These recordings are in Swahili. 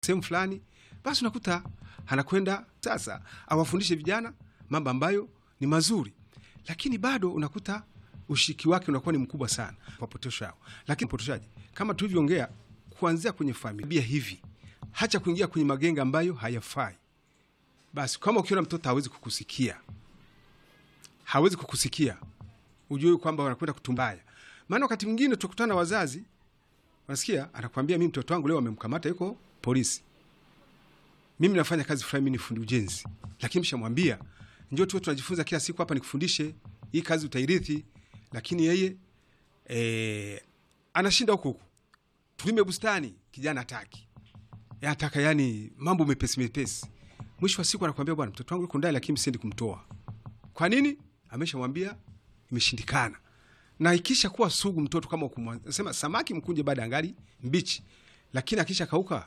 sehemu fulani, basi unakuta anakwenda sasa awafundishe vijana mambo ambayo ni mazuri, lakini bado unakuta ushiriki wake unakuwa ni mkubwa sana wapotosha hao. Lakini upotoshaji kama tulivyoongea, kuanzia kwenye familia hivi, hacha kuingia kwenye magenge ambayo hayafai. Basi kama ukiona mtoto hawezi kukusikia, hawezi kukusikia, ujue kwamba wanakwenda kutumbaya. Maana wakati mwingine tukutana na wazazi, unasikia anakwambia, mimi mtoto wangu leo wamemkamata, yuko polisi, mimi nafanya kazi fulani, mimi ni fundi ujenzi, lakini mshamwambia njoo tuwe tunajifunza kila siku hapa, nikufundishe hii kazi utairithi. Lakini yeye e, anashinda huku huku, tulime bustani, kijana hataki, anataka yani mambo mepesi mepesi. Mwisho wa siku anakwambia, bwana, mtoto wangu yuko ndani, lakini msiendi kumtoa. Kwa nini? Ameshamwambia imeshindikana. Na ikisha kuwa sugu mtoto kama ukumsema samaki mkunje baada angali mbichi, lakini akisha kauka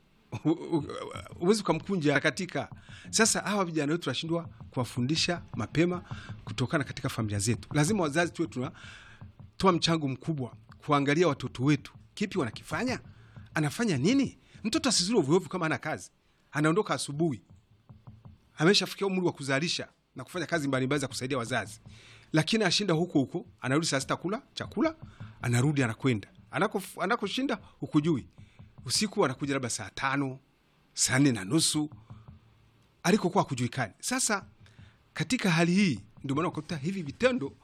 huwezi ukamkunja katika. Sasa hawa vijana wetu tunashindwa kuwafundisha mapema kutokana katika familia zetu. Lazima wazazi tuwe tunatoa mchango mkubwa kuangalia watoto wetu, kipi wanakifanya, anafanya nini. Mtoto asizuri ovyoovyo kama ana kazi, anaondoka asubuhi, ameshafikia umri wa kuzalisha na kufanya kazi mbalimbali za kusaidia wazazi, lakini ashinda huko huko, anarudi saa sita kula chakula, anarudi anakwenda anakoshinda hukujui usiku anakuja labda saa tano saa nne na nusu alikokuwa kujuikani. Sasa katika hali hii ndio maana ukakuta hivi vitendo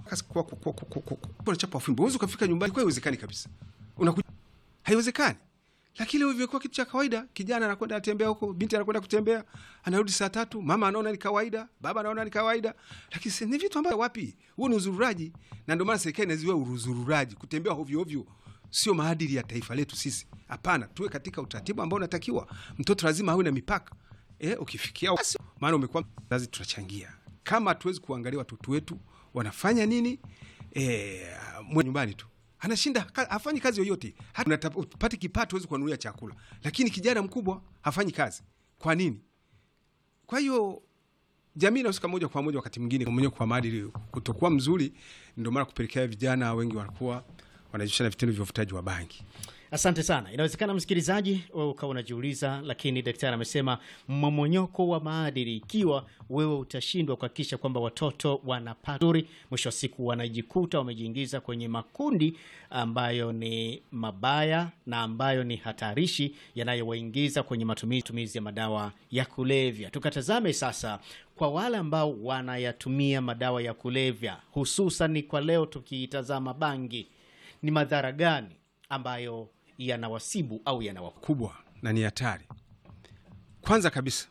chapa fimbo, huwezi ukafika nyumbani kwa, haiwezekani kabisa, unakuja haiwezekani. Lakini leo imekuwa kitu cha kawaida. Kijana anakwenda anatembea huko, binti anakwenda kutembea, anarudi saa tatu, mama anaona ni kawaida, baba anaona ni kawaida, lakini ni vitu ambavyo wapi, huo ni uzururaji. Na ndio maana serikali inaziwia uzururaji, kutembea hovyo hovyo sio maadili ya taifa letu sisi. Hapana, tuwe katika utaratibu ambao unatakiwa. Mtoto lazima awe na mipaka e, ukifikia maana umekuwa zazi, tunachangia kama hatuwezi kuangalia watoto wetu wanafanya nini e, mwe nyumbani tu anashinda hafanyi kazi yoyote, hata upate kipato huwezi kuanulia chakula, lakini kijana mkubwa hafanyi kazi. Kwa nini? Kwa hiyo jamii inahusika moja kwa moja, wakati mwingine mwenyewe kwa maadili kutokuwa mzuri, ndio maana kupelekea vijana wengi wanakuwa wanajihusisha na vitendo vya uvutaji wa bangi. Asante sana. Inawezekana msikilizaji, wewe ukawa unajiuliza, lakini daktari amesema mmomonyoko wa maadili, ikiwa wewe utashindwa kuhakikisha kwamba watoto wanapata nzuri, mwisho wa siku wanajikuta wamejiingiza kwenye makundi ambayo ni mabaya na ambayo ni hatarishi, yanayowaingiza kwenye matumizi ya madawa ya kulevya. Tukatazame sasa kwa wale ambao wanayatumia madawa ya kulevya, hususan kwa leo tukiitazama bangi ni madhara gani ambayo yanawasibu au yanawakubwa na ni hatari? Kwanza kabisa,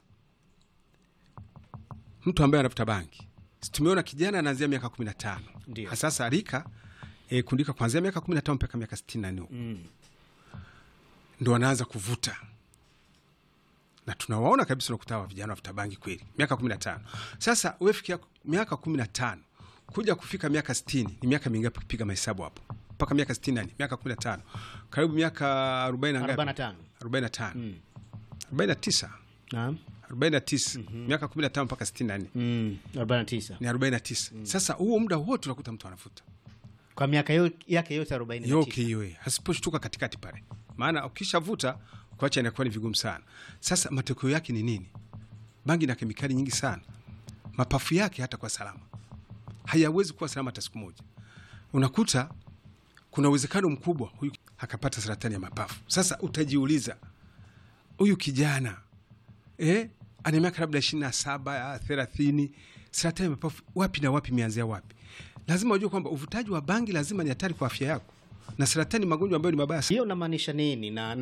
mtu ambaye anavuta bangi, tumeona kijana anaanzia miaka kumi na tano sasa rika e, kundika kuanzia miaka kumi na tano mpaka miaka sitini na nne mm. ndo anaanza kuvuta, na tunawaona kabisa, unakuta wa vijana wavuta bangi kweli miaka kumi na tano Sasa wefikia miaka kumi na tano kuja kufika miaka sitini ni miaka mingapi? Kupiga mahesabu hapo mpaka miaka sitini nani miaka kumi na tano karibu miaka arobaini na ngapi? arobaini na tano arobaini na tisa arobaini na tisa miaka kumi na tano mpaka sitini na nne ni arobaini na tisa Sasa huo muda wote unakuta mtu anavuta kwa miaka yake yote arobaini yoke hiyo, hasiposhtuka katikati pale, maana ukishavuta kuacha inakuwa ni vigumu sana. Sasa matokeo yake ni nini? Bangi na kemikali nyingi sana, mapafu yake hata kwa salama hayawezi kuwa salama hata siku moja. Unakuta kuna uwezekano mkubwa huyu akapata saratani ya mapafu. Sasa utajiuliza huyu kijana eh, ana miaka labda ishirini na saba thelathini, saratani ya mapafu wapi na wapi, imeanzia wapi? Lazima ujue kwamba uvutaji wa bangi lazima ni hatari kwa afya yako, na saratani magonjwa ambayo ni mabaya. Hiyo unamaanisha nini? na